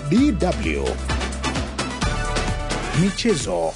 DW Michezo.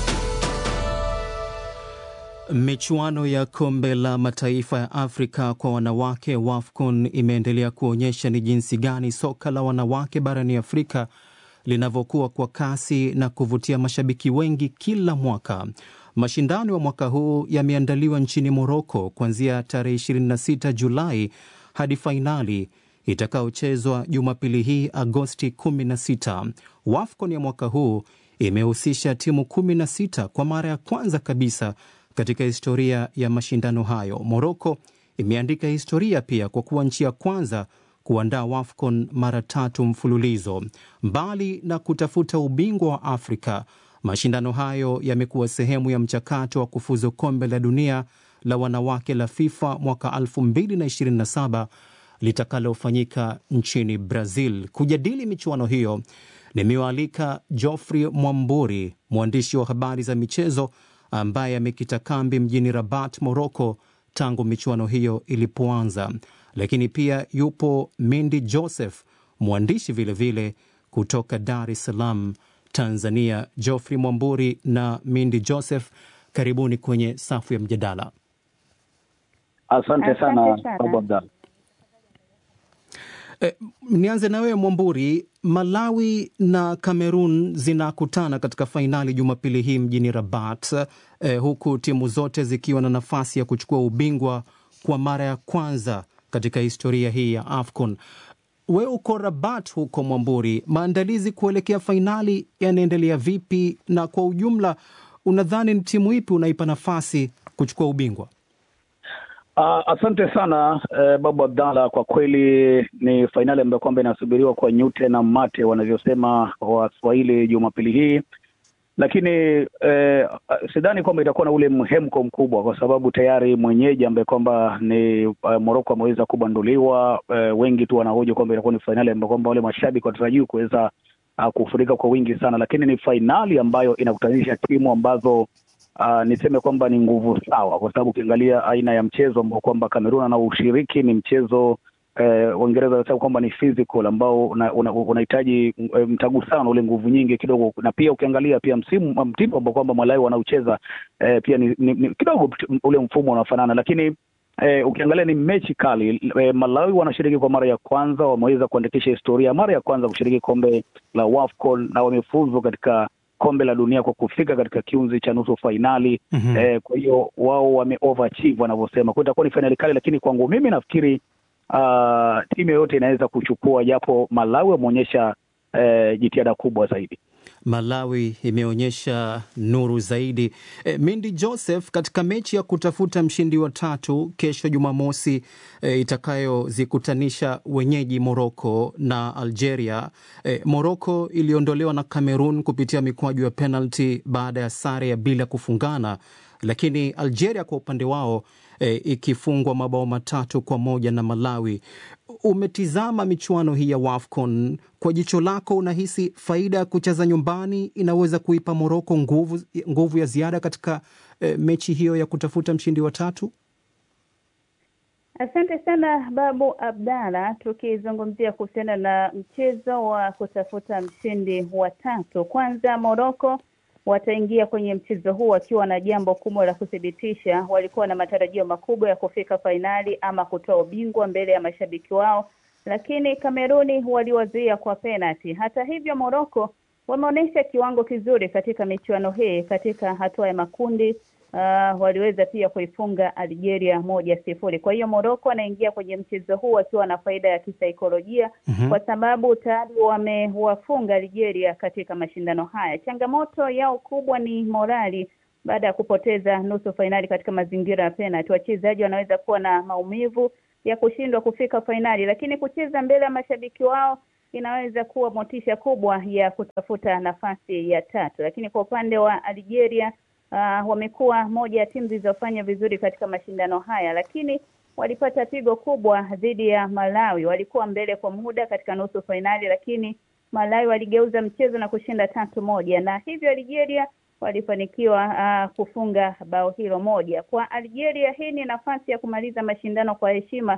Michuano ya kombe la mataifa ya Afrika kwa wanawake WAFCON imeendelea kuonyesha ni jinsi gani soka la wanawake barani Afrika linavyokuwa kwa kasi na kuvutia mashabiki wengi kila mwaka. Mashindano ya mwaka huu yameandaliwa nchini Moroko kuanzia tarehe 26 Julai hadi fainali itakayochezwa Jumapili hii Agosti 16. WAFCON ya mwaka huu imehusisha timu 16 kwa mara ya kwanza kabisa katika historia ya mashindano hayo. Moroko imeandika historia pia kwa kuwa nchi ya kwanza kuandaa WAFCON mara tatu mfululizo. Mbali na kutafuta ubingwa wa Afrika, mashindano hayo yamekuwa sehemu ya mchakato wa kufuzu kombe la dunia la wanawake la FIFA mwaka 2027 litakalofanyika nchini Brazil. Kujadili michuano hiyo, nimewaalika Geoffrey Mwamburi, mwandishi wa habari za michezo ambaye amekita kambi mjini Rabat, Moroko tangu michuano hiyo ilipoanza. Lakini pia yupo Mindi Joseph, mwandishi vilevile vile kutoka Dar es Salaam, Tanzania. Geoffrey Mwamburi na Mindi Joseph, karibuni kwenye safu ya mjadala. Asante sana Babu Abdalla. E, nianze na wewe Mwamburi. Malawi na Cameroon zinakutana katika fainali Jumapili hii mjini Rabat, e, huku timu zote zikiwa na nafasi ya kuchukua ubingwa kwa mara ya kwanza katika historia hii ya AFCON. Wewe uko Rabat huko Mwamburi, maandalizi kuelekea fainali yanaendelea vipi? Na kwa ujumla unadhani ni timu ipi unaipa nafasi kuchukua ubingwa? Uh, asante sana uh, Babu Abdalla, kwa kweli ni fainali ambayo kwamba inasubiriwa kwa nyute na mate wanavyosema Waswahili Jumapili hii, lakini uh, sidhani kwamba itakuwa na ule mhemko mkubwa, kwa sababu tayari mwenyeji ambaye kwamba ni uh, Moroko ameweza kubanduliwa. Uh, wengi tu wanahoja kwamba itakuwa ni fainali ambayo kwamba wale mashabiki watarajii kuweza uh, kufurika kwa wingi sana, lakini ni fainali ambayo inakutanisha timu ambazo Uh, niseme kwamba ni nguvu sawa, kwa sababu ukiangalia aina ya mchezo ambao kwamba Kamerun anaoshiriki ni mchezo Waingereza eh, wanasema kwamba ni physical ambao unahitaji una, una mtagusano ule nguvu nyingi kidogo, na pia ukiangalia pia msimu mtindo ambao kwamba Malawi wanaocheza eh, pia ni, ni, ni kidogo ule mfumo unafanana, lakini eh, ukiangalia ni mechi kali eh, Malawi wanashiriki kwa mara ya kwanza, wameweza kuandikisha historia mara ya kwanza kushiriki kombe la WAFCON na wamefuzu katika kombe la dunia kwa kufika katika kiunzi cha nusu fainali. mm -hmm. Eh, kwa hiyo wao wame overachieve wanavyosema, kwa itakuwa ni fainali kali, lakini kwangu mimi nafikiri uh, timu yoyote inaweza kuchukua, japo Malawi wameonyesha eh, jitihada kubwa zaidi. Malawi imeonyesha nuru zaidi. E, Mindi Joseph, katika mechi ya kutafuta mshindi wa tatu kesho Jumamosi e, itakayozikutanisha wenyeji Moroko na Algeria. E, Moroko iliondolewa na Cameroon kupitia mikwaju ya penalty baada ya sare ya bila kufungana, lakini Algeria kwa upande wao e, ikifungwa mabao matatu kwa moja na Malawi. Umetizama michuano hii ya WAFCON kwa jicho lako, unahisi faida ya kucheza nyumbani inaweza kuipa Moroko nguvu, nguvu ya ziada katika e, mechi hiyo ya kutafuta mshindi wa tatu? Asante sana Babu Abdalla. Tukizungumzia kuhusiana na mchezo wa kutafuta mshindi wa tatu, kwanza Moroko wataingia kwenye mchezo huu wakiwa na jambo kubwa la kuthibitisha. Walikuwa na matarajio makubwa ya kufika fainali ama kutoa ubingwa mbele ya mashabiki wao, lakini Kameruni waliwazuia kwa penalti. Hata hivyo, Moroko wameonyesha kiwango kizuri katika michuano hii. Katika hatua ya makundi uh, waliweza pia kuifunga Algeria moja sifuri. Kwa hiyo Moroko anaingia kwenye mchezo huu wakiwa na faida ya kisaikolojia mm -hmm. kwa sababu tayari wamewafunga Algeria katika mashindano haya. Changamoto yao kubwa ni morali baada ya kupoteza nusu fainali katika mazingira ya penalti. Wachezaji wanaweza kuwa na maumivu ya kushindwa kufika fainali, lakini kucheza mbele ya mashabiki wao inaweza kuwa motisha kubwa ya kutafuta nafasi ya tatu. Lakini kwa upande wa Algeria uh, wamekuwa moja ya timu zilizofanya vizuri katika mashindano haya, lakini walipata pigo kubwa dhidi ya Malawi. Walikuwa mbele kwa muda katika nusu fainali, lakini Malawi waligeuza mchezo na kushinda tatu moja, na hivyo Algeria walifanikiwa uh, kufunga bao hilo moja. Kwa Algeria, hii ni nafasi ya kumaliza mashindano kwa heshima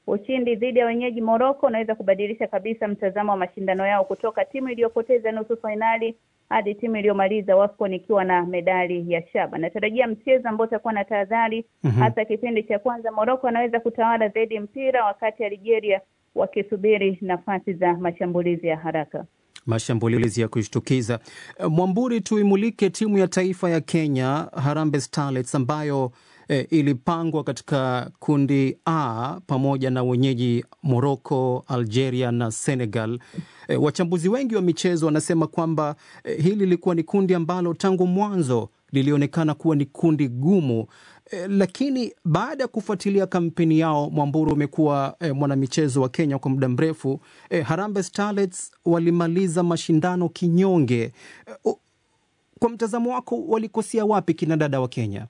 Ushindi dhidi ya wenyeji Morocco unaweza kubadilisha kabisa mtazamo wa mashindano yao kutoka timu iliyopoteza nusu fainali hadi timu iliyomaliza WAFCON ikiwa na medali ya shaba. Natarajia mchezo ambao utakuwa na tahadhari Mhm. hasa kipindi cha kwanza. Morocco anaweza kutawala zaidi mpira, wakati Algeria wakisubiri nafasi za mashambulizi ya haraka. Mashambulizi ya kushtukiza. Eh, Mwamburi, tuimulike timu ya taifa ya Kenya Harambee Starlets ambayo eh, ilipangwa katika kundi A pamoja na wenyeji Morocco, Algeria na Senegal. Eh, wachambuzi wengi wa michezo wanasema kwamba eh, hili lilikuwa ni kundi ambalo tangu mwanzo lilionekana kuwa ni kundi gumu eh, lakini baada ya kufuatilia kampeni yao, Mwamburu umekuwa eh, mwanamichezo wa Kenya kwa muda mrefu eh, Harambee Starlets walimaliza mashindano kinyonge. Eh, o- kwa mtazamo wako walikosea wapi kina dada wa Kenya?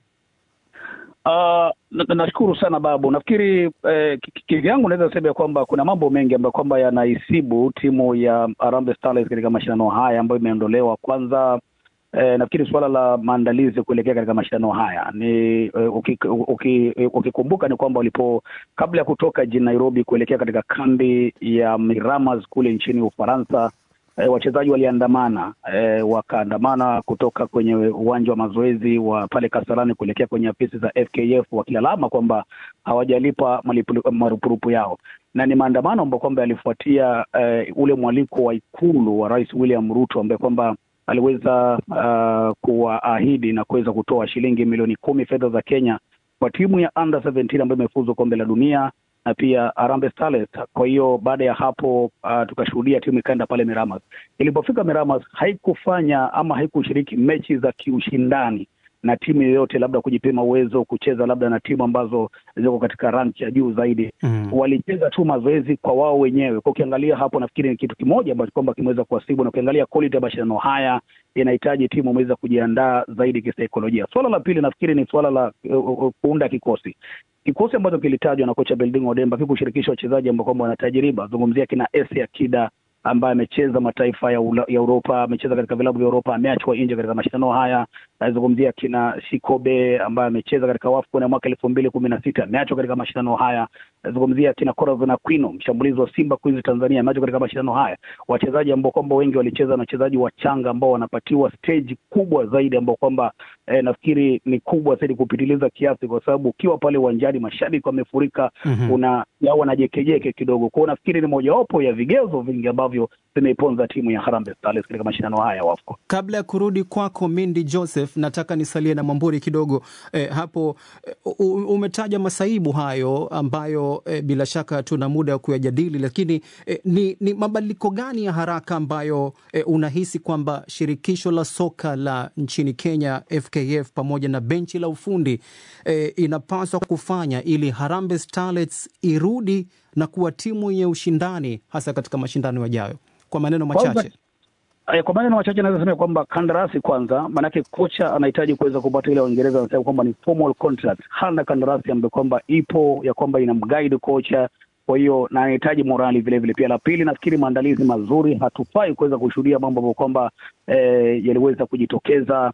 Uh, na- nashukuru sana Babu. Nafikiri eh, ki- ki- kivyangu naweza sema ya kwamba kuna mambo mengi ambayo kwamba yanaisibu timu ya Harambee Starlets katika mashindano haya ambayo imeondolewa. Kwanza eh, nafikiri suala la maandalizi kuelekea katika mashindano haya ni eh, uki- uki- ukikumbuka ni kwamba walipo kabla ya kutoka jijini Nairobi kuelekea katika kambi ya Miramas kule nchini Ufaransa E, wachezaji waliandamana e, wakaandamana kutoka kwenye uwanja wa mazoezi wa pale Kasarani kuelekea kwenye afisi za FKF wakilalama kwamba hawajalipa malipu- marupurupu yao, na ni maandamano ambayo kwamba yalifuatia e, ule mwaliko wa ikulu wa Rais William Ruto ambaye kwamba aliweza uh, kuwaahidi na kuweza kutoa shilingi milioni kumi fedha za Kenya kwa timu ya under 17 ambayo imefuzwa kombe la dunia na pia Harambee Starlets. Kwa hiyo baada ya hapo uh, tukashuhudia timu ikaenda pale Miramas. Ilipofika Miramas haikufanya ama haikushiriki mechi za kiushindani na timu yoyote, labda kujipima uwezo, kucheza labda na timu ambazo ziko katika rank ya juu zaidi Mm. walicheza tu mazoezi kwa wao wenyewe. Kwa ukiangalia hapo, nafikiri ni kitu kimoja ambacho kwamba kimeweza kuwasibu, na ukiangalia quality ya mashindano haya inahitaji timu imeweza kujiandaa zaidi kisaikolojia. Swala la pili nafikiri ni swala la uh, uh, kuunda kikosi kikosi ambacho kilitajwa na kocha Belding Odemba kikushirikisha wachezaji ambao kwamba wana tajriba. Zungumzia kina Esi Akida ambaye amecheza mataifa ya, ula, ya Uropa, amecheza katika vilabu vya Uropa, ameachwa nje katika mashindano haya. Nazungumzia kina Shikobe ambaye amecheza katika WAFCON ya mwaka elfu mbili kumi na sita ameachwa katika mashindano haya. Nazungumzia kina Corazon Aquino, mshambulizi wa Simba Queens Tanzania, ameachwa katika mashindano haya. Wachezaji ambao kwamba wengi walicheza na wachezaji wachanga ambao wanapatiwa stage kubwa zaidi, ambao kwamba eh, nafikiri ni kubwa zaidi kupitiliza kiasi, kwa sababu ukiwa pale uwanjani mashabiki wamefurika, Mhm. una yao wanajekejeke kidogo kwao. Nafikiri ni mojawapo ya vigezo vingi ambavyo vimeiponza timu ya Harambee Starlets katika mashindano haya ya WAFCON. Kabla ya kurudi kwako Mindi Joseph, nataka nisalie na Mwamburi kidogo eh, hapo eh, u- umetaja masaibu hayo ambayo eh, bila shaka tuna muda wa kuyajadili, lakini eh, ni, ni mabadiliko gani ya haraka ambayo eh, unahisi kwamba shirikisho la soka la nchini Kenya FKF pamoja na benchi la ufundi eh, inapaswa kufanya ili Harambee Starlets irudi na kuwa timu yenye ushindani hasa katika mashindano yajayo? Kwa maneno Kwanza- machache. Eh, Kwa maneno machache naweza sema kwamba kandarasi kwanza, maanake kocha anahitaji kuweza kupata ile Waingereza wanasema kwamba ni formal contract. Hana kandarasi ambayo kwamba ipo ya kwamba ina mguide kocha, kwa hiyo na anahitaji morali vile vile. Pia la pili, nafikiri maandalizi mazuri, hatufai kuweza kushuhudia mambo ambayo kwamba eh, yaliweza kujitokeza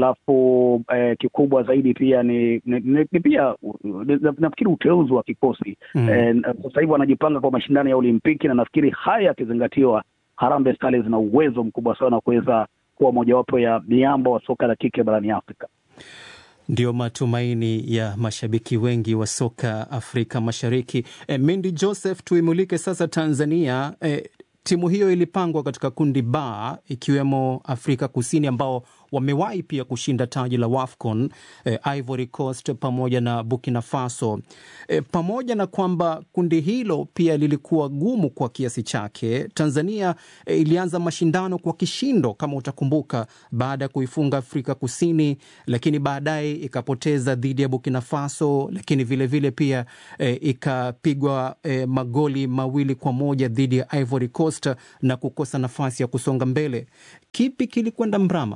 alafu eh, kikubwa zaidi pia ni, ni, ni, ni pia uh, na- nafikiri uteuzi wa kikosi Mm. eh, sasa hivi wanajipanga kwa mashindano ya Olimpiki na nafikiri haya yakizingatiwa Harambee Starlets zina uwezo mkubwa sana wa kuweza kuwa mojawapo ya miamba wa soka la kike barani Afrika. Ndio matumaini ya mashabiki wengi wa soka Afrika Mashariki. E, Mindi Joseph, tuimulike sasa Tanzania. E, timu hiyo ilipangwa katika kundi B ikiwemo Afrika Kusini ambao wamewahi pia kushinda taji la WAFCON, e, Ivory Coast pamoja na Burkina Faso. E, pamoja na kwamba kundi hilo pia lilikuwa gumu kwa kiasi chake, Tanzania e, ilianza mashindano kwa kishindo kama utakumbuka, baada ya kuifunga Afrika Kusini, lakini baadaye ikapoteza dhidi ya Burkina Faso, lakini vilevile vile pia e, ikapigwa e, magoli mawili kwa moja dhidi ya Ivory Coast na kukosa nafasi ya kusonga mbele. Kipi kilikwenda mrama?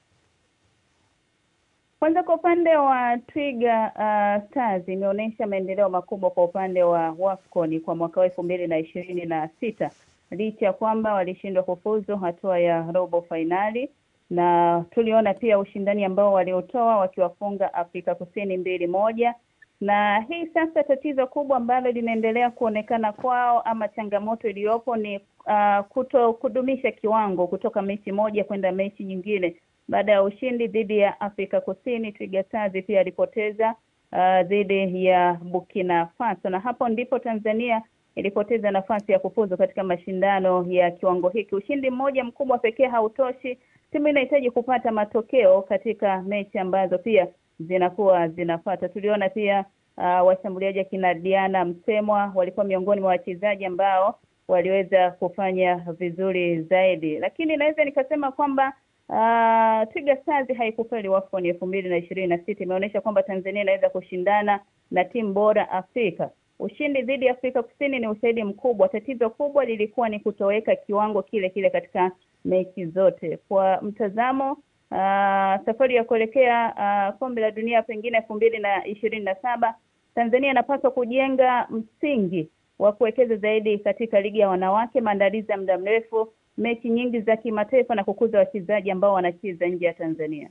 Kwanza kwa upande wa Twiga uh, Stars imeonyesha maendeleo makubwa kwa upande wa WAFCON kwa mwaka wa elfu mbili na ishirini na sita licha ya kwamba walishindwa kufuzu hatua ya robo fainali, na tuliona pia ushindani ambao waliotoa wakiwafunga Afrika Kusini mbili moja na hii sasa tatizo kubwa ambalo linaendelea kuonekana kwao ama changamoto iliyopo ni uh, kuto kudumisha kiwango kutoka mechi moja kwenda mechi nyingine. Baada ya ushindi dhidi ya Afrika Kusini, Twiga Stars pia alipoteza uh, dhidi ya Burkina Faso, na hapo ndipo Tanzania ilipoteza nafasi ya kufuzu katika mashindano ya kiwango hiki. Ushindi mmoja mkubwa pekee hautoshi, timu inahitaji kupata matokeo katika mechi ambazo pia zinakuwa zinafata. Tuliona pia uh, washambuliaji akina Diana Msemwa walikuwa miongoni mwa wachezaji ambao waliweza kufanya vizuri zaidi, lakini naweza nikasema kwamba uh, Twiga Stars haikufeli WAFCON elfu mbili na ishirini na sita imeonyesha kwamba Tanzania inaweza kushindana na timu bora Afrika. Ushindi dhidi ya Afrika Kusini ni ushahidi mkubwa. Tatizo kubwa lilikuwa ni kutoweka kiwango kile kile katika mechi zote. Kwa mtazamo uh, safari ya kuelekea uh, kombe la dunia pengine elfu mbili na ishirini na saba Tanzania inapaswa kujenga msingi wa kuwekeza zaidi katika ligi ya wanawake, maandalizi ya muda mrefu, mechi nyingi za kimataifa na kukuza wachezaji ambao wanacheza nje ya Tanzania.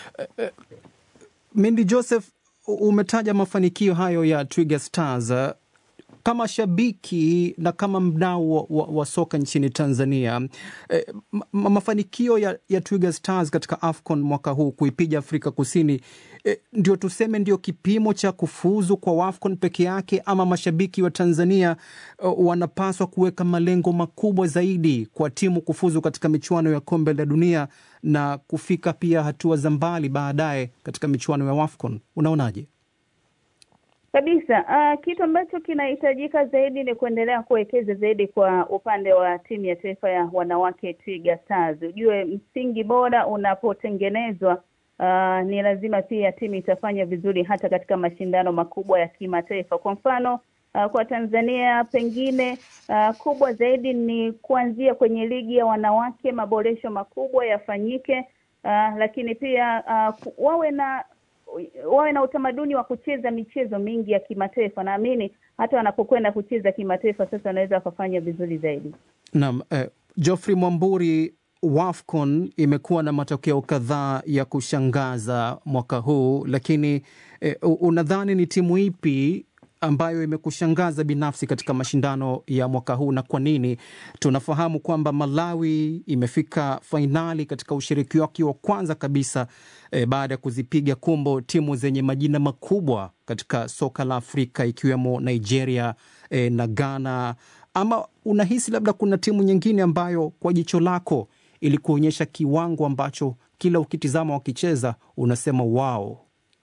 Mindi Joseph, umetaja mafanikio hayo ya Twiga Stars. Kama shabiki na kama mdau wa, wa, wa soka nchini Tanzania eh, ma, mafanikio ya, ya Twiga Stars katika AFCON mwaka huu kuipiga Afrika Kusini eh, ndio tuseme ndio kipimo cha kufuzu kwa AFCON peke yake, ama mashabiki wa Tanzania eh, wanapaswa kuweka malengo makubwa zaidi kwa timu kufuzu katika michuano ya kombe la dunia na kufika pia hatua za mbali baadaye katika michuano ya AFCON. Unaonaje? Kabisa. Uh, kitu ambacho kinahitajika zaidi ni kuendelea kuwekeza zaidi kwa upande wa timu ya taifa ya wanawake Twiga Stars. Ujue msingi bora unapotengenezwa, uh, ni lazima pia timu itafanya vizuri hata katika mashindano makubwa ya kimataifa. Kwa mfano uh, kwa Tanzania pengine uh, kubwa zaidi ni kuanzia kwenye ligi ya wanawake, maboresho makubwa yafanyike, uh, lakini pia uh, wawe na wawe na utamaduni wa kucheza michezo mingi ya kimataifa. Naamini hata wanapokwenda kucheza kimataifa sasa wanaweza wakafanya vizuri zaidi. Naam, eh, Geoffrey Mwamburi, WAFCON imekuwa na matokeo kadhaa ya kushangaza mwaka huu, lakini eh, unadhani ni timu ipi ambayo imekushangaza binafsi katika mashindano ya mwaka huu na kwa nini? Tunafahamu kwamba Malawi imefika fainali katika ushiriki wake wa kwanza kabisa e, baada ya kuzipiga kumbo timu zenye majina makubwa katika soka la Afrika ikiwemo Nigeria e, na Ghana. Ama unahisi labda kuna timu nyingine ambayo kwa jicho lako ilikuonyesha kiwango ambacho kila ukitizama wakicheza unasema wao?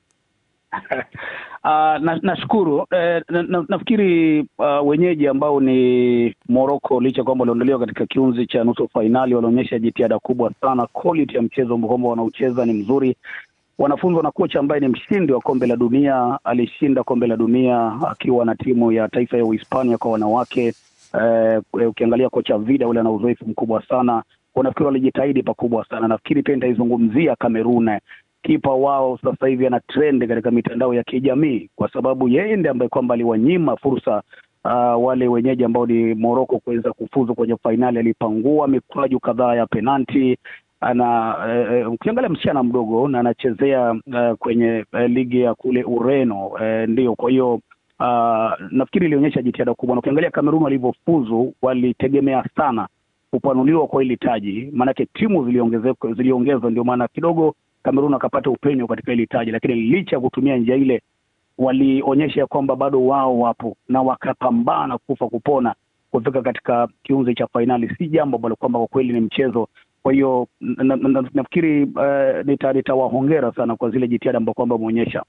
Uh, nashukuru na eh, na, na, nafikiri uh, wenyeji ambao ni Morocco licha kwamba waliondolewa katika kiunzi cha nusu fainali walionyesha jitihada kubwa sana. Quality ya mchezo kwamba wanaocheza ni mzuri, wanafunzwa na kocha ambaye ni mshindi wa kombe la dunia. Alishinda kombe la dunia akiwa na timu ya taifa ya Uhispania kwa wanawake. Eh, ukiangalia kocha Vida ule ana uzoefu mkubwa sana, nafikiri walijitahidi pakubwa sana. Nafikiri pia nitaizungumzia Kamerun kipa wao sasa hivi ana trend katika mitandao ya kijamii kwa sababu yeye ndiye ambaye kwamba aliwanyima fursa uh, wale wenyeji ambao ni Morocco kuweza kufuzu kwenye fainali. Alipangua mikwaju kadhaa ya penalti. Ana uh, ukiangalia msichana mdogo na anachezea uh, kwenye uh, ligi ya kule Ureno uh, ndio. Kwa hiyo uh, nafikiri ilionyesha jitihada kubwa, na ukiangalia Kamerun walivyofuzu walitegemea sana kupanuliwa kwa hili taji, maanake timu ziliongezeka, ziliongezwa, ndio maana kidogo Kamerun akapata upenyo katika hili taji, lakini licha ya kutumia njia ile walionyesha kwamba bado wao wapo na wakapambana kufa kupona kufika katika kiunzi cha fainali. Si jambo ambalo kwamba kwa kweli ni mchezo. Kwa hiyo na, na, na, nafikiri uh, nitawahongera nita sana kwa zile jitihada ambao kwamba wameonyesha.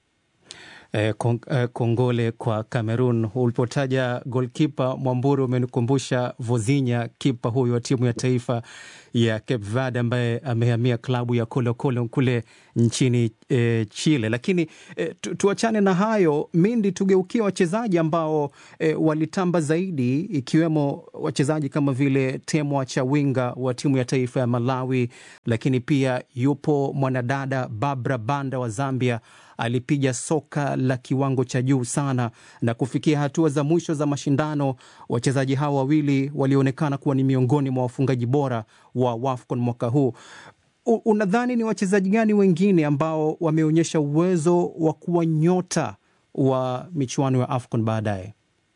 Eh, kong, eh, kongole kwa Cameroon. Ulipotaja golkipa Mwamburi, umenikumbusha Vozinha, kipa huyu wa timu ya taifa ya Cape Verde ambaye amehamia klabu ya Colo Colo kule nchini eh, Chile. Lakini eh, tu, tuachane na hayo Mindi, tugeukie wachezaji ambao eh, walitamba zaidi, ikiwemo wachezaji kama vile Temwa Chawinga wa timu ya taifa ya Malawi, lakini pia yupo mwanadada Barbara Banda wa Zambia alipiga soka la kiwango cha juu sana na kufikia hatua za mwisho za mashindano. Wachezaji hao wawili walionekana kuwa ni miongoni mwa wafungaji bora wa WAFCON mwaka huu. Unadhani ni wachezaji gani wengine ambao wameonyesha uwezo wa kuwa nyota wa michuano ya AFCON baadaye?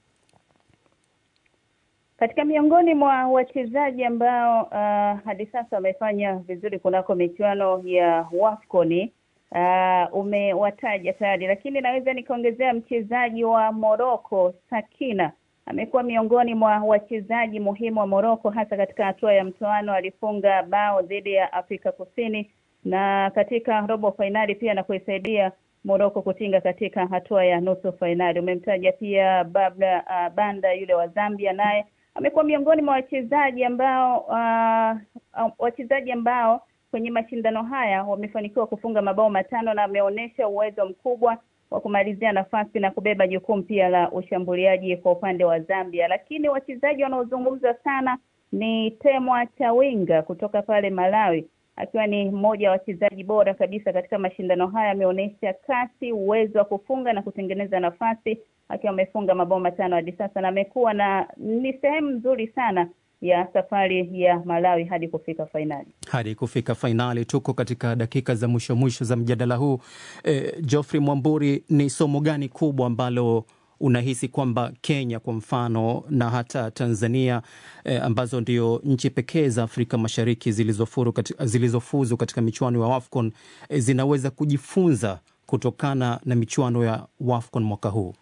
Katika miongoni mwa wachezaji ambao uh, hadi sasa wamefanya vizuri kunako michuano ya WAFCON uh, umewataja tayari, lakini naweza nikaongezea mchezaji wa Morocco Sakina amekuwa miongoni mwa wachezaji muhimu wa Morocco hasa katika hatua ya mtoano. Alifunga bao dhidi ya Afrika Kusini na katika robo fainali pia na kuisaidia Morocco kutinga katika hatua ya nusu fainali. Umemtaja pia Babla uh, Banda yule wa Zambia, naye amekuwa miongoni mwa wachezaji ambao uh, uh, wachezaji ambao kwenye mashindano haya wamefanikiwa kufunga mabao matano na ameonyesha uwezo mkubwa wa kumalizia nafasi na kubeba jukumu pia la ushambuliaji kwa upande wa Zambia. Lakini wachezaji wanaozungumzwa sana ni Temwa Chawinga kutoka pale Malawi, akiwa ni mmoja wa wachezaji bora kabisa katika mashindano haya. Ameonyesha kasi, uwezo wa kufunga na kutengeneza nafasi, akiwa amefunga mabao matano hadi sasa, na amekuwa na ni sehemu nzuri sana ya safari ya Malawi hadi kufika fainali. Hadi kufika fainali, tuko katika dakika za mwisho mwisho za mjadala huu. E, Geoffrey Mwamburi, ni somo gani kubwa ambalo unahisi kwamba Kenya kwa mfano na hata Tanzania e, ambazo ndio nchi pekee za Afrika Mashariki zilizofuzu katika, zilizofuzu katika michuano ya AFCON e, zinaweza kujifunza kutokana na michuano ya AFCON mwaka huu?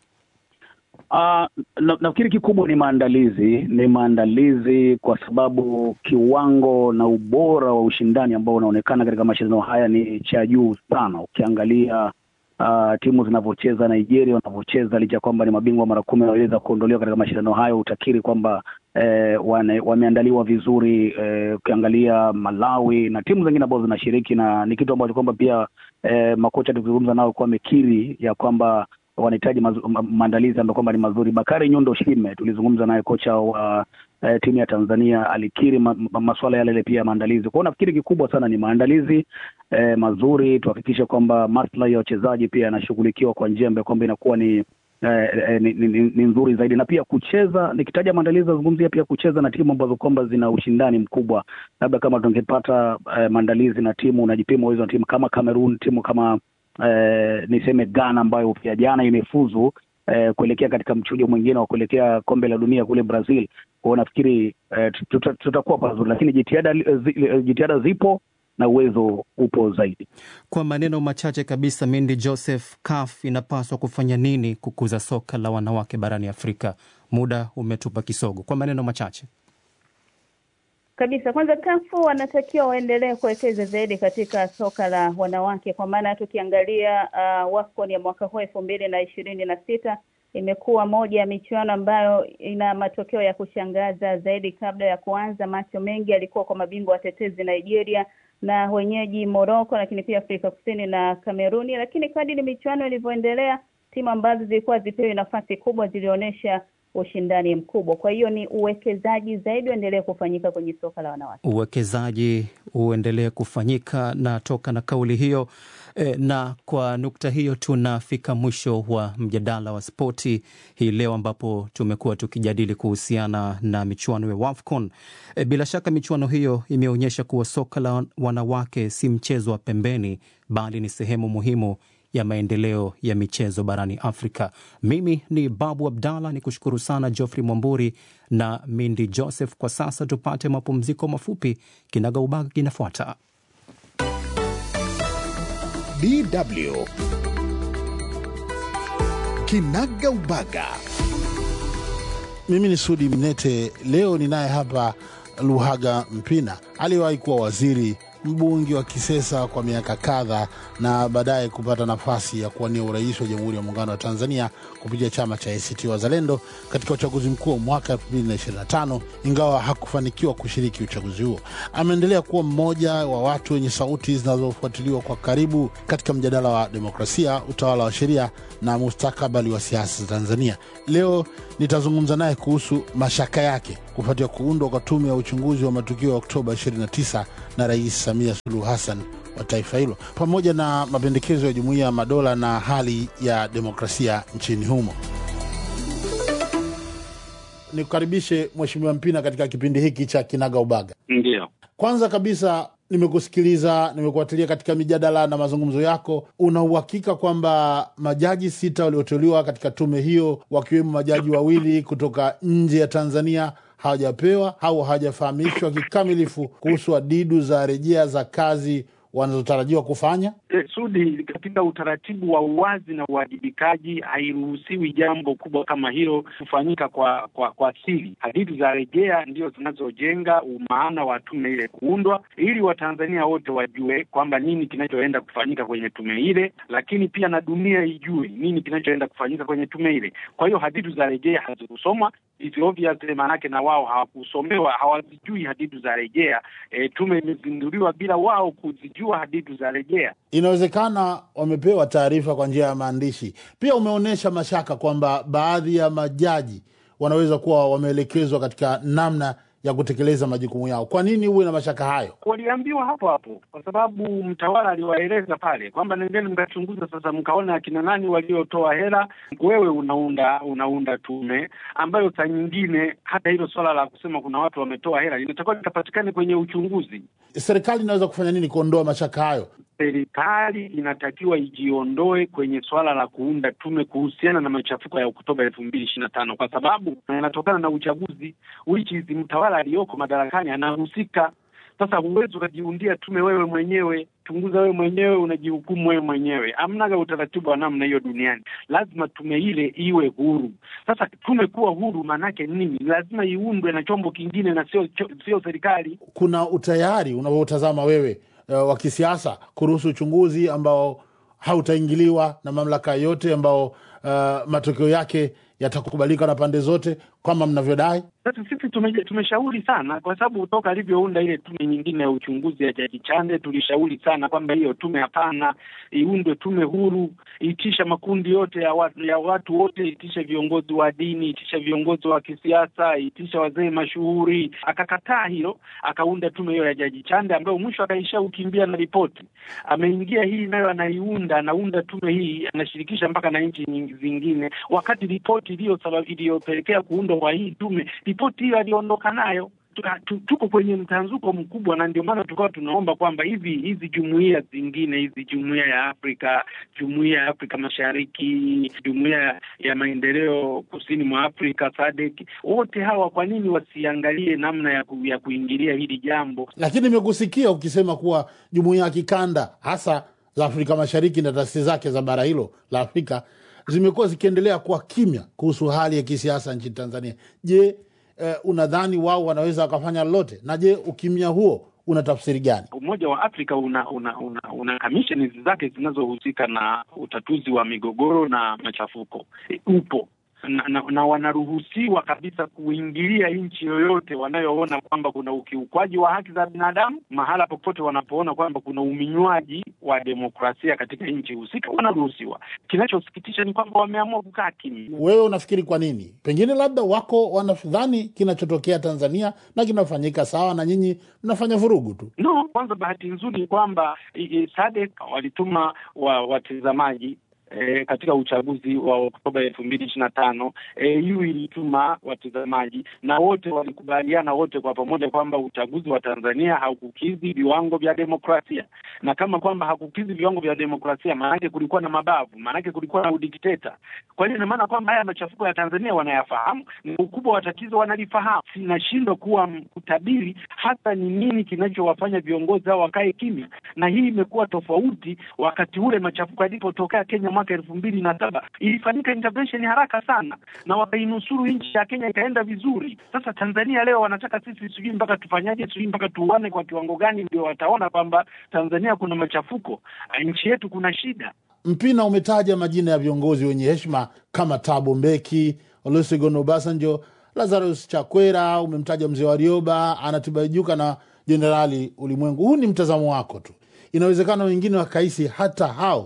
Uh, na, nafikiri kikubwa ni maandalizi, ni maandalizi kwa sababu kiwango na ubora wa ushindani ambao unaonekana katika mashindano haya ni cha juu sana. Ukiangalia uh, timu zinavyocheza, Nigeria wanavyocheza, licha ya kwamba ni mabingwa mara kumi waliweza kuondolewa katika mashindano hayo, utakiri kwamba eh, wane, wameandaliwa vizuri. Eh, ukiangalia Malawi na timu zingine ambazo zinashiriki, na ni kitu ambacho kwamba pia eh, makocha tukizungumza nao kuwa amekiri ya kwamba wanahitaji maandalizi ambayo kwamba ni mazuri. Bakari Nyundo Shime tulizungumza naye, kocha wa eh, timu ya Tanzania alikiri ma, ma, masuala yale yale pia ya maandalizi. Kwa hiyo nafikiri kikubwa sana ni maandalizi eh, mazuri, tuhakikishe kwamba maslahi ya wachezaji pia yanashughulikiwa kwa njia ambayo kwamba inakuwa ni Eh, eh, ni, ni, ni nzuri zaidi na pia kucheza. Nikitaja maandalizi nazungumzia pia kucheza na timu ambazo kwamba zina ushindani mkubwa. Labda kama tungepata eh, maandalizi na timu unajipima uwezo na timu kama Cameroon, timu kama eh, niseme Ghana ambayo pia jana imefuzu eh, kuelekea katika mchujo mwingine wa kuelekea kombe la dunia kule Brazil. Kwa hiyo nafikiri eh, tuta, tutakuwa pazuri, lakini jitihada jitihada zipo na uwezo upo zaidi. Kwa maneno machache kabisa, Mindi Joseph, CAF inapaswa kufanya nini kukuza soka la wanawake barani Afrika? Muda umetupa kisogo. Kwa maneno machache kabisa, kwanza kafu wanatakiwa waendelee kuwekeza zaidi katika soka la wanawake, kwa maana tukiangalia uh, WAFCON ya mwaka huu elfu mbili na ishirini na sita imekuwa moja ya michuano ambayo ina matokeo ya kushangaza zaidi. Kabla ya kuanza, macho mengi yalikuwa kwa mabingwa watetezi Nigeria na wenyeji Morocco, lakini pia Afrika Kusini na Kameruni. Lakini kadiri michuano ilivyoendelea, timu ambazo zilikuwa zipewi nafasi kubwa zilionyesha ushindani mkubwa. Kwa hiyo ni uwekezaji zaidi uendelee kufanyika kwenye soka la wanawake, uwekezaji uendelee kufanyika. Na toka na kauli hiyo e, na kwa nukta hiyo tunafika mwisho wa mjadala wa spoti hii leo, ambapo tumekuwa tukijadili kuhusiana na michuano ya WAFCON. E, bila shaka michuano hiyo imeonyesha kuwa soka la wanawake si mchezo wa pembeni, bali ni sehemu muhimu ya maendeleo ya michezo barani Afrika. Mimi ni Babu Abdallah, ni kushukuru sana Geoffrey Mwamburi na Mindi Joseph. Kwa sasa tupate mapumziko mafupi, kinaga ubaga kinafuata. DW kinaga ubaga. Mimi ni Sudi Mnete. Leo ninaye hapa Luhaga Mpina, aliyewahi kuwa waziri mbunge wa Kisesa kwa miaka kadhaa na baadaye kupata nafasi ya kuwania urais wa Jamhuri ya Muungano wa Tanzania kupitia chama cha ACT Wazalendo katika uchaguzi mkuu wa mwaka 2025 ingawa hakufanikiwa kushiriki uchaguzi huo. Ameendelea kuwa mmoja wa watu wenye sauti zinazofuatiliwa kwa karibu katika mjadala wa demokrasia, utawala wa sheria na mustakabali wa siasa za Tanzania. Leo nitazungumza naye kuhusu mashaka yake kufuatia kuundwa kwa tume ya uchunguzi wa matukio ya Oktoba 29 na Rais Samia Suluhu Hassan wa taifa hilo pamoja na mapendekezo ya Jumuiya ya Madola na hali ya demokrasia nchini humo. Nikukaribishe Mheshimiwa Mpina katika kipindi hiki cha Kinaga Ubaga. Ndio, Kwanza kabisa nimekusikiliza, nimekuatilia katika mijadala na mazungumzo yako. Una uhakika kwamba majaji sita walioteuliwa katika tume hiyo, wakiwemo majaji wawili kutoka nje ya Tanzania hawajapewa au hawajafahamishwa kikamilifu kuhusu adidu za rejea za kazi wanazotarajiwa kufanya? E, Sudi, katika utaratibu wa uwazi na uwajibikaji hairuhusiwi jambo kubwa kama hilo kufanyika kwa kwa, kwa siri. Hadithi za rejea ndio zinazojenga umaana wa tume ile kuundwa, ili Watanzania wote wajue kwamba nini kinachoenda kufanyika kwenye tume ile, lakini pia na dunia ijue nini kinachoenda kufanyika kwenye tume ile. Kwa hiyo hadithi za rejea hazikusomwa, it's obvious, maanake na wao hawakusomewa, hawazijui hadithi za rejea. E, tume imezinduliwa bila wao kuzijua hadithi za rejea. Inawezekana wamepewa taarifa kwa njia ya maandishi. Pia umeonyesha mashaka kwamba baadhi ya majaji wanaweza kuwa wameelekezwa katika namna ya kutekeleza majukumu yao. Kwa nini uwe na mashaka hayo? Waliambiwa hapo hapo, kwa sababu mtawala aliwaeleza pale kwamba nendeni mkachunguza sasa, mkaona akina nani waliotoa hela. Wewe unaunda unaunda tume ambayo saa nyingine hata hilo swala la kusema kuna watu wametoa hela linatakiwa likapatikane kwenye uchunguzi. Serikali inaweza kufanya nini kuondoa mashaka hayo? Serikali inatakiwa ijiondoe kwenye swala la kuunda tume kuhusiana na machafuko ya Oktoba elfu mbili ishirini na tano kwa sababu yanatokana na uchaguzi which is mtawala aliyoko madarakani anahusika. Sasa huwezi ukajiundia tume wewe mwenyewe, chunguza wewe mwenyewe, unajihukumu wewe mwenyewe. Amnaga utaratibu wa namna hiyo duniani. Lazima tume ile iwe huru. Sasa tume kuwa huru maanake nini? Lazima iundwe na chombo kingine na sio sio serikali. Kuna utayari unavyotazama wewe uh, wa kisiasa kuruhusu uchunguzi ambao hautaingiliwa na mamlaka yote, ambao uh, matokeo yake yatakubalika na pande zote kama mnavyodai? Sasa sisi tume, tumeshauri sana kwa sababu toka alivyounda ile tume nyingine ya uchunguzi ya Jaji Chande tulishauri sana kwamba hiyo tume hapana, iundwe tume huru, itisha makundi yote ya watu, ya watu wote, itisha viongozi wa dini, itisha viongozi wa kisiasa, itisha wazee mashuhuri. Akakataa hilo, akaunda tume hiyo ya Jaji Chande ambayo mwisho akaisha ukimbia na ripoti. Ameingia hii nayo anaiunda, anaunda tume hii, anashirikisha mpaka na nchi nyingi zingine, wakati ripoti iliyopelekea kuundwa kwa hii tume ripoti hiyo aliondoka nayo. Tuko kwenye mtanzuko mkubwa, na ndio maana tukawa tunaomba kwamba hivi hizi jumuiya zingine hizi, jumuiya ya Afrika, jumuiya ya Afrika Mashariki, jumuiya ya maendeleo kusini mwa Afrika SADC, wote hawa kwa nini wasiangalie namna ya, ku, ya kuingilia hili jambo? Lakini nimekusikia ukisema kuwa jumuiya ya kikanda hasa za Afrika Mashariki na taasisi zake za bara hilo la Afrika zimekuwa zikiendelea kuwa kimya kuhusu hali ya kisiasa nchini Tanzania. Je, eh, unadhani wao wanaweza wakafanya lolote? Na je, ukimya huo una tafsiri gani? Umoja wa Afrika una una una, una kamisheni zake zinazohusika na utatuzi wa migogoro na machafuko e, upo na, na, na wanaruhusiwa kabisa kuingilia nchi yoyote wanayoona kwamba kuna ukiukwaji wa haki za binadamu, mahala popote wanapoona kwamba kuna uminywaji wa demokrasia katika nchi husika, wanaruhusiwa. Kinachosikitisha ni kwamba wameamua kukaa kimya. Wewe unafikiri kwa nini? Pengine labda wako wanadhani kinachotokea Tanzania na kinafanyika sawa, na nyinyi mnafanya vurugu tu. No, kwanza bahati nzuri ni kwamba SADC walituma wa watazamaji E, katika uchaguzi wa Oktoba elfu mbili ishirini na tano EU ilituma watazamaji na wote walikubaliana wote kwa pamoja kwamba uchaguzi wa Tanzania haukukidhi viwango vya demokrasia, na kama kwamba hakukidhi viwango vya demokrasia, maanake kulikuwa na mabavu, maanake kulikuwa na udikteta. Kwa hiyo ina maana kwamba haya machafuko ya Tanzania wanayafahamu na ukubwa wa tatizo wanalifahamu. Sinashindwa kuwa kutabiri hasa ni nini kinachowafanya viongozi hao wakae kimya, na hii imekuwa tofauti wakati ule machafuko yalipotokea Kenya mwaka elfu mbili na saba ilifanyika intervention haraka sana na wakainusuru nchi ya Kenya ikaenda vizuri. Sasa Tanzania leo wanataka sisi sijui mpaka tufanyaje, sijui mpaka tuuane kwa kiwango gani ndio wataona kwamba Tanzania kuna machafuko, nchi yetu kuna shida. Mpina umetaja majina ya viongozi wenye heshima kama Thabo Mbeki, Olusegun Obasanjo, Lazarus Chakwera, umemtaja mzee Warioba, Anatibaijuka na Jenerali Ulimwengu. Huu ni mtazamo wako tu, inawezekana wengine wakahisi hata hao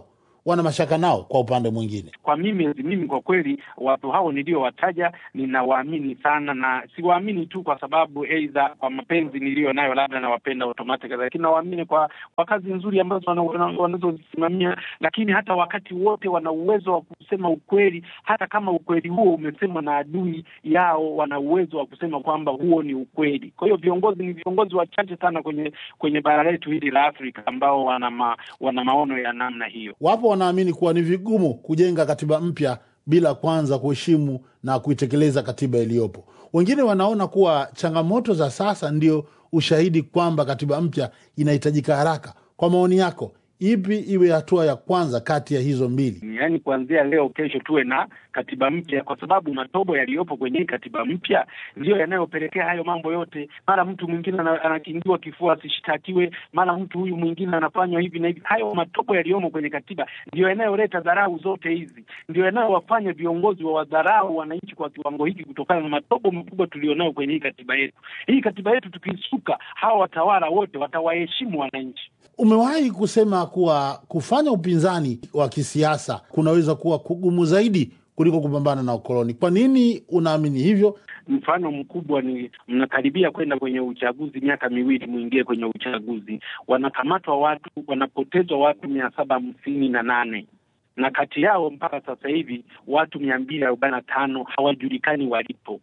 wana mashaka nao kwa upande mwingine. Kwa mimi mimi kwa kweli watu hao niliowataja ninawaamini sana, na siwaamini tu kwa sababu aidha kwa mapenzi niliyo nayo labda nawapenda automatic, lakini nawaamini kwa kwa kazi nzuri ambazo wanazozisimamia, lakini hata wakati wote wana uwezo wa kusema ukweli, hata kama ukweli huo umesemwa na adui yao, wana uwezo wa kusema kwamba huo ni ukweli. Kwa hiyo viongozi ni viongozi wachache sana kwenye kwenye bara letu hili la Afrika ambao wana ma, wana maono ya namna hiyo. Wapo wanaamini kuwa ni vigumu kujenga katiba mpya bila kwanza kuheshimu na kuitekeleza katiba iliyopo. Wengine wanaona kuwa changamoto za sasa ndio ushahidi kwamba katiba mpya inahitajika haraka. Kwa maoni yako, ipi iwe hatua ya kwanza kati ya hizo mbili? Yaani, kuanzia leo, kesho tuwe na katiba mpya, kwa sababu matobo yaliyopo kwenye hii katiba mpya ndiyo yanayopelekea hayo mambo yote. Mara mtu mwingine anakingiwa kifua asishtakiwe, mara mtu huyu mwingine anafanywa hivi na hivi. Hayo matobo yaliyomo kwenye katiba ndiyo yanayoleta dharau zote hizi, ndio yanayowafanya viongozi wa wadharau wananchi kwa kiwango hiki, kutokana na matobo makubwa tulionayo kwenye hii katiba yetu. Hii katiba yetu tukisuka, hawa watawala wote watawaheshimu wananchi. Umewahi kusema kuwa kufanya upinzani wa kisiasa kunaweza kuwa kugumu zaidi kuliko kupambana na ukoloni. Kwa nini unaamini hivyo? Mfano mkubwa ni mnakaribia kwenda kwenye uchaguzi, miaka miwili mwingie kwenye uchaguzi, wanakamatwa watu, wanapotezwa watu mia saba hamsini na nane na kati yao mpaka sasa hivi watu mia mbili arobaini na tano hawajulikani walipo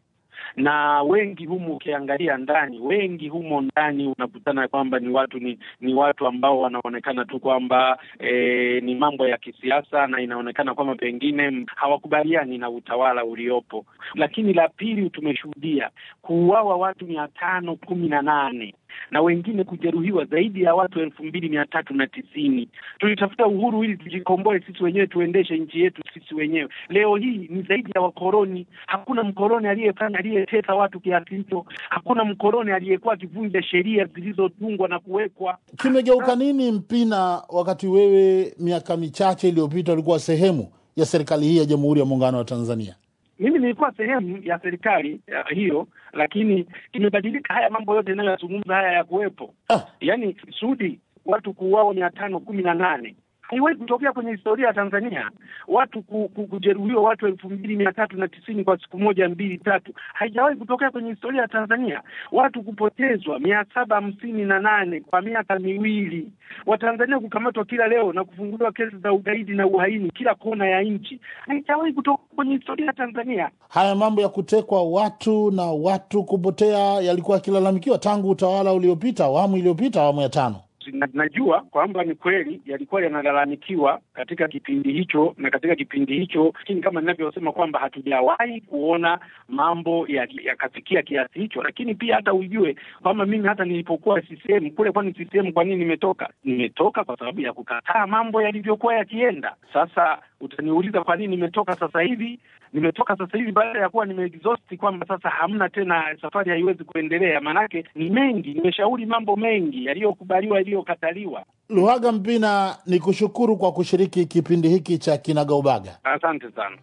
na wengi humu ukiangalia ndani, wengi humo ndani unakutana kwamba ni watu ni, ni watu ambao wanaonekana tu kwamba e, ni mambo ya kisiasa, na inaonekana kwamba pengine hawakubaliani na utawala uliopo. Lakini la pili, tumeshuhudia kuuawa watu mia tano kumi na nane na wengine kujeruhiwa zaidi ya watu elfu mbili mia tatu na tisini. Tulitafuta uhuru ili tujikomboe sisi wenyewe, tuendeshe nchi yetu sisi wenyewe. Leo hii ni zaidi ya wakoloni. Hakuna mkoloni aliyefanya aliyetesa watu kiasi hicho. Hakuna mkoloni aliyekuwa akivunja sheria zilizotungwa na kuwekwa. Kimegeuka nini Mpina, wakati wewe miaka michache iliyopita ulikuwa sehemu ya serikali hii ya Jamhuri ya Muungano wa Tanzania? Mimi nilikuwa sehemu ya serikali ya hiyo, lakini imebadilika. Haya mambo yote inayoyazungumza haya ya kuwepo Ah. yaani Sudi, watu kuuawa mia tano kumi na nane haiwahi kutokea kwenye historia ya Tanzania. Watu ku, ku, kujeruhiwa watu elfu mbili mia tatu na tisini kwa siku moja mbili tatu, haijawahi kutokea kwenye historia ya Tanzania. Watu kupotezwa mia saba hamsini na nane kwa miaka miwili, Watanzania kukamatwa kila leo na kufunguliwa kesi za ugaidi na uhaini kila kona ya nchi, haijawahi kutoka kwenye historia ya Tanzania. Haya mambo ya kutekwa watu na watu kupotea yalikuwa yakilalamikiwa tangu utawala uliopita, awamu iliyopita, awamu ya tano. Na, najua kwamba ni kweli yalikuwa yanalalamikiwa katika kipindi hicho na katika kipindi hicho, lakini kama ninavyosema kwamba hatujawahi kuona mambo yakafikia ya kiasi hicho. Lakini pia hata ujue kwamba mimi hata nilipokuwa CCM kule, kwani CCM kwa nini nimetoka? Nimetoka kwa sababu ya kukataa mambo yalivyokuwa yakienda. Sasa utaniuliza kwa nini nimetoka sasa hivi? Nimetoka sasa hivi baada ya kuwa nimeexhaust kwamba sasa hamna tena, safari haiwezi kuendelea. Maanake ni mengi, nimeshauri mambo mengi yaliyokubaliwa, yaliyokataliwa. Luhaga Mpina, ni kushukuru kwa kushiriki kipindi hiki cha Kinagaubaga. Asante sana.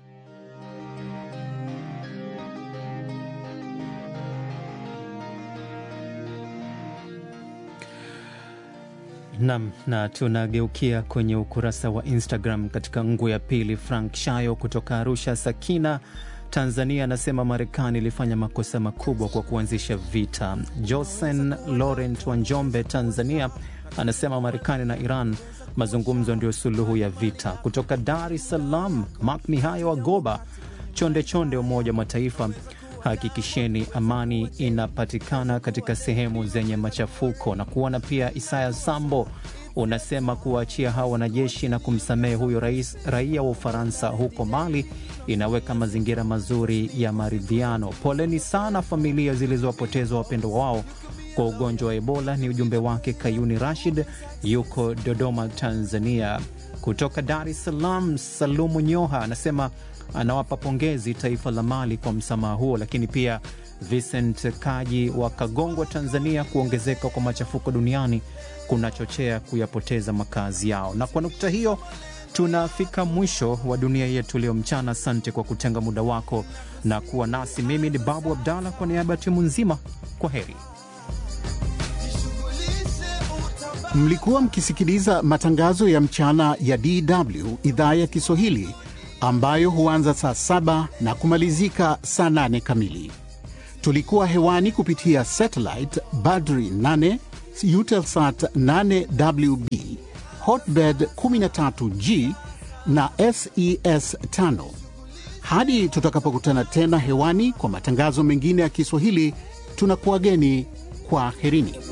Nam, na tunageukia kwenye ukurasa wa Instagram katika ngu ya pili. Frank Shayo kutoka Arusha, Sakina, Tanzania, anasema Marekani ilifanya makosa makubwa kwa kuanzisha vita. Josen Laurent wa Njombe, Tanzania, anasema Marekani na Iran mazungumzo ndio suluhu ya vita. Kutoka Dar es Salaam, Mak Mihayo wa Goba, chonde chonde, Umoja wa Mataifa hakikisheni amani inapatikana katika sehemu zenye machafuko. Na kuona pia Isaya Sambo unasema kuwaachia hawa wanajeshi na kumsamehe huyo rais raia wa Ufaransa huko Mali inaweka mazingira mazuri ya maridhiano. Poleni sana familia zilizowapoteza wapendo wao kwa ugonjwa wa Ebola. Ni ujumbe wake Kayuni Rashid, yuko Dodoma, Tanzania. Kutoka Dar es Salaam, Salumu Nyoha anasema anawapa pongezi taifa la Mali kwa msamaha huo, lakini pia Vincent Kaji wa Kagongwa, Tanzania, kuongezeka kwa machafuko duniani kunachochea kuyapoteza makazi yao. Na kwa nukta hiyo tunafika mwisho wa dunia yetu leo mchana. Asante kwa kutenga muda wako na kuwa nasi. Mimi ni Babu Abdallah kwa niaba ya timu nzima, kwa heri. Mlikuwa mkisikiliza matangazo ya mchana ya DW idhaa ya Kiswahili ambayo huanza saa saba na kumalizika saa nane kamili. Tulikuwa hewani kupitia satellite Badri 8 Eutelsat 8WB Hotbird 13G na SES 5. Hadi tutakapokutana tena hewani kwa matangazo mengine ya Kiswahili, tunakuwageni kwa herini.